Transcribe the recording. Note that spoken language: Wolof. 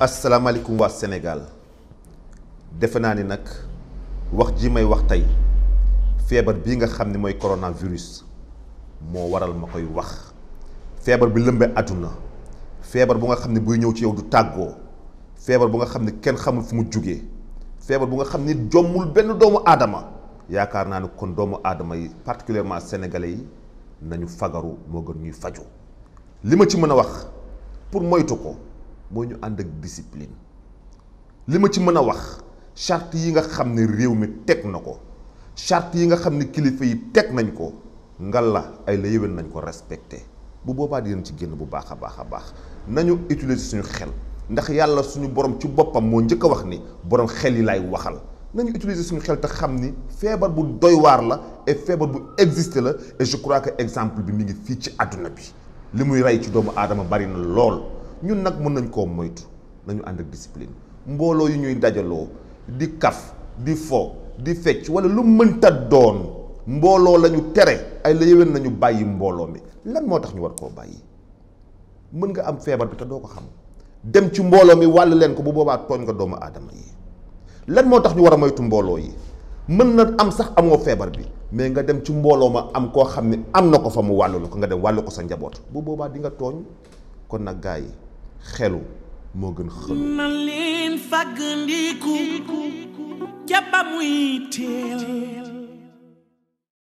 asalaamaaleykum waa Sénégal defe naa ni nag wax ji may wax tey feebar bii nga xam ne mooy coronavirus moo waral ma koy wax feebar bi lëmbee àdduna feebar bu nga xam ne buy ñëw ci yow du tàggoo feebar bu nga xam ne kenn xamul fu mu jugee feebar bu nga xam ni jommul benn doomu aadama yaakaar naa ne kon doomu aadama yi particulièrement sénégalais yi nañu fagaru moo gën ñuy faju li ma ci mën a wax pour moytu ko mooy ñu ànd ak discipline li ma ci mën a wax charte yi nga xam ne réew mi teg na ko charte yi nga xam ne kilifa yi teg nañ ko ngal la ay la yéwén nañ ko respecté bu boobaa dinañ ci génn bu baax a baax a baax nañu utiliser suñu xel ndax yàlla suñu borom ci boppam moo njëkk a wax ni borom xel yi laay waxal nañu utiliser suñu xel te xam ni feebar bu doy waar la et feebar bu existe la et je crois que exemple bi mi ngi fii ci àdduna bi li muy rey ci doomu aadama bari na lool ñun nag mën nañ koo moytu nañu ànd ak discipline mbooloo yi ñuy dajaloo di kaf di fo di fecc wala lu mënta doon mbooloo la ñu tere ay la yéwén nañu bàyyi mbooloo mi lan moo tax ñu war koo bàyyi mën nga am feebar bi te doo ko xam dem ci mbooloo mi wàll leen ko bu boobaa tooñ nga doomu aadama yi lan moo tax ñu war a moytu mbooloo yi mën na am sax amoo feebar bi mais nga dem ci mbooloo ma am koo xam ne am na ko fa mu wàllu la ko nga dem wàllu ko sa njaboot bu boobaa di nga tooñ kon nag gars yi xelu moo gën xëlu na leen fàggandiku ca ba muy teel